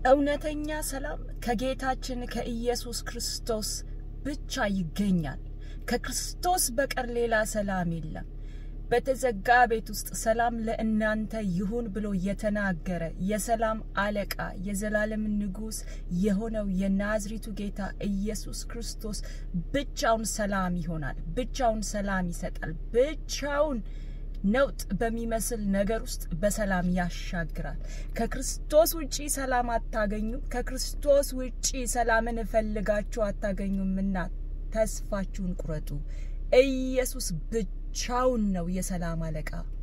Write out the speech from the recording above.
እውነተኛ ሰላም ከጌታችን ከኢየሱስ ክርስቶስ ብቻ ይገኛል። ከክርስቶስ በቀር ሌላ ሰላም የለም። በተዘጋ ቤት ውስጥ ሰላም ለእናንተ ይሁን ብሎ የተናገረ የሰላም አለቃ የዘላለም ንጉሥ የሆነው የናዝሪቱ ጌታ ኢየሱስ ክርስቶስ ብቻውን ሰላም ይሆናል። ብቻውን ሰላም ይሰጣል። ብቻውን ነውጥ በሚመስል ነገር ውስጥ በሰላም ያሻግራል። ከክርስቶስ ውጪ ሰላም አታገኙም። ከክርስቶስ ውጪ ሰላምን እፈልጋችሁ አታገኙምና ተስፋችሁን ቁረጡ። ኢየሱስ ብቻውን ነው የሰላም አለቃ።